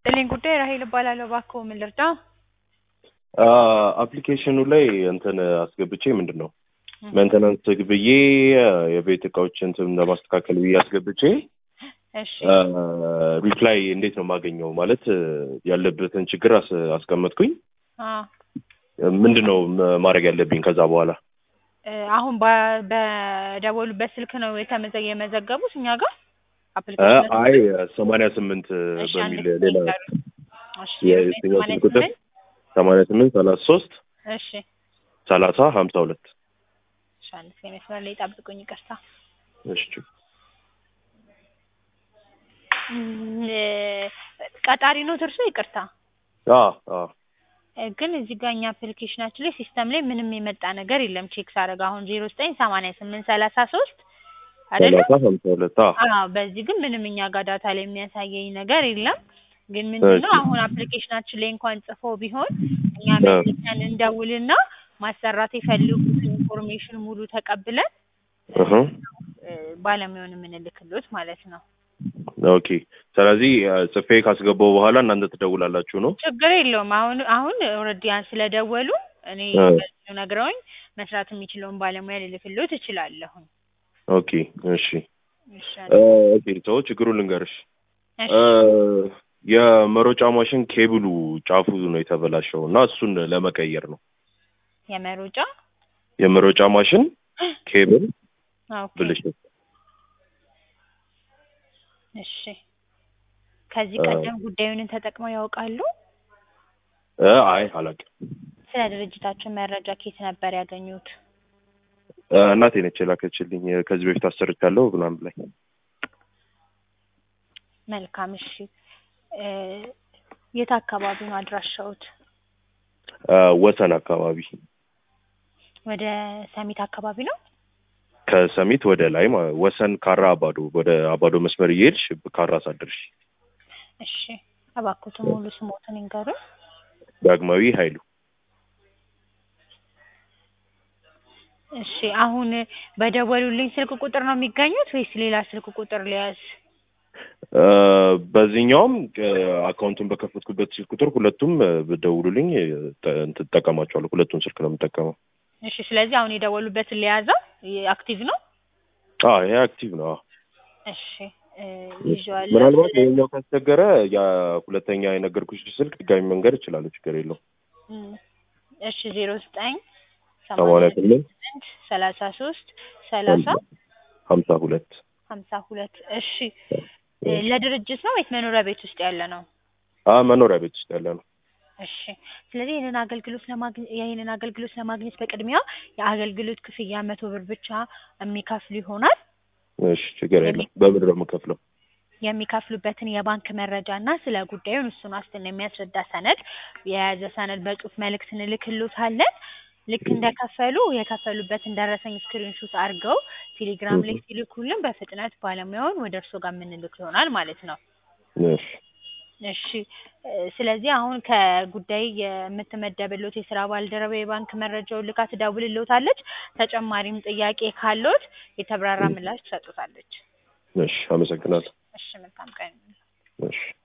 ጥልኝ ጉዳይ ራሄል እባላለሁ። እባክዎ ምን ልርዳ? አፕሊኬሽኑ ላይ እንትን አስገብቼ ምንድን ነው ሜንተናንስ ብዬ የቤት እቃዎች እንትን ለማስተካከል ብዬ አስገብቼ እሺ ሪፕላይ እንዴት ነው የማገኘው? ማለት ያለበትን ችግር አስ- አስቀመጥኩኝ። አ ምንድን ነው ም- ማድረግ ያለብኝ ከዛ በኋላ? እ አሁን በ- በደወሉበት ስልክ ነው የተመዘ የመዘገቡት እኛ ጋር እ አፕሊኬሽን አይ ሰማንያ ስምንት እሺ፣ አንድ በሚል ጊዜ ሌላ ይንገሩኝ። እሺ የየትኛው ሰማንያ ስልክ ቁጥር? ስምንት ሰማንያ ስምንት ሰላሳ ሶስት እሺ ሰላሳ ሀምሳ ሁለት እሺ፣ አንድ ጊዜ መስመር ላይ ጠብቁኝ፣ ይቅርታ። እሺ እም፣ እ ቀጣሪ ነው እርሶ? ይቅርታ አ አ እ ግን እዚህ ጋር እኛ አፕሊኬሽናችን ላይ ሲስተም ላይ ምንም የመጣ ነገር የለም። ቼክ ሳደርግ አሁን ዜሮ ዘጠኝ ሰማንያ ስምንት ሰላሳ ሶስት አይደለ? ሰላሳ ሀምሳ ሁለት አ አዎ በዚህ ግን ምንም እኛ ጋር ዳታ ላይ የሚያሳየኝ ነገር የለም። ግን ምንድነው እሺ። አሁን አፕሊኬሽናችን ላይ እንኳን ጽፎ ቢሆን እኛ አ መልሰን እንደውልና ማሰራት የፈልጉትን ኢንፎርሜሽን ሙሉ ተቀብለን እህ እ ባለሙያውን የምንልክሎት ማለት ነው። ኦኬ። ስለዚህ አ፣ ጽፌ ካስገባው በኋላ እናንተ ትደውላላችሁ ነው? ችግር የለውም። አሁን አሁን ኦልሬዲ ስለደወሉ እኔ አ በዚሁ ነግረውኝ መስራት የሚችለውን ባለሙያ ልልክሎት እችላለሁ። ኦኬ እሺ እሺ እ፣ ኦኬ ሰው ችግሩን ልንገርሽ እሺ እ፣ የመሮጫ ማሽን ኬብሉ ጫፉ ነው የተበላሸው እና እሱን ለመቀየር ነው። የመሮጫ የመሮጫ ማሽን ኬብል ኦኬ ብልሽት እሺ ከዚህ እ፣ ቀደም ጉዳዩን ተጠቅመው ያውቃሉ? እ፣ አይ አላውቅም። ስለ ድርጅታችን መረጃ ከየት ነበር ያገኙት? እ፣ እናቴ ነች የላከችልኝ ከዚህ በፊት አሰርቻለሁ ምናምን ላይ መልካም እሺ እ የት አካባቢ ነው አድራሻውት? እ፣ ወሰን አካባቢ ወደ ሰሚት አካባቢ ነው? ከሰሚት ወደ ላይ ማ- ወሰን ካራ አባዶ ወደ አባዶ መስመር እየሄድሽ ካራ ሳደርሽ እሺ እባክዎትን ሙሉ ስሞትን ይንገሩን። ዳግማዊ ኃይሉ እሺ አሁን በደወሉልኝ ስልክ ቁጥር ነው የሚገኙት ወይስ ሌላ ስልክ ቁጥር ሊያዝ? እ፣ በዚህኛውም እ፣ አካውንቱን በከፈትኩበት ስልክ ቁጥር ሁለቱም እ፣ ብትደውሉልኝ እ፣ ተ- እንትን እጠቀማቸዋለሁ። ሁለቱን ስልክ ነው የምጠቀመው። እሺ ስለዚህ አሁን የደወሉበትን ሊያዘው አክቲቭ ነው? አ ይሄ አክቲቭ ነው። አ። እሺ እ ይዤዋለሁ። ምናልባት ይሄኛው ካስቸገረ ያ ሁለተኛ የነገርኩሽ ስልክ ድጋሚ መንገድ እችላለሁ። ችግር የለውም። እም፣ እሺ ዜሮ ዘጠኝ ሰማንያ ስምንት ስምንት ሰላሳ ሶስት ሰላሳ ሀምሳ ሁለት ሀምሳ ሁለት እሺ እ ለድርጅት ነው ወይስ መኖሪያ ቤት ውስጥ ያለ ነው? አ መኖሪያ ቤት ውስጥ ያለ ነው። እሺ ስለዚህ ይህንን አገልግሎት ለማግኘት ይህንን አገልግሎት ለማግኘት በቅድሚያ የአገልግሎት ክፍያ መቶ ብር ብቻ የሚከፍሉ ይሆናል። እሺ ችግር የለም። በምንድን ነው የምከፍለው? የሚከፍሉበትን የባንክ መረጃ እና ስለ ጉዳዩን እሱን ዋስትና የሚያስረዳ ሰነድ የያዘ ሰነድ በጽሁፍ መልእክት እንልክሎታለን። ልክ እንደከፈሉ የከፈሉበትን ደረሰኝ ስክሪንሾት አድርገው ቴሌግራም ላይ ሲልኩልን በፍጥነት ባለሙያውን ወደ እርስዎ ጋር የምንልክ ይሆናል ማለት ነው። እሺ እሺ እ ስለዚህ አሁን ከጉዳይ የምትመደብሎት የስራ ባልደረባ የባንክ መረጃውን ልካ ትደውልልዎታለች። ተጨማሪም ጥያቄ ካለዎት የተብራራ ምላሽ ትሰጡታለች። እሺ፣ አመሰግናለሁ። እሺ መልካም ቀን። እሺ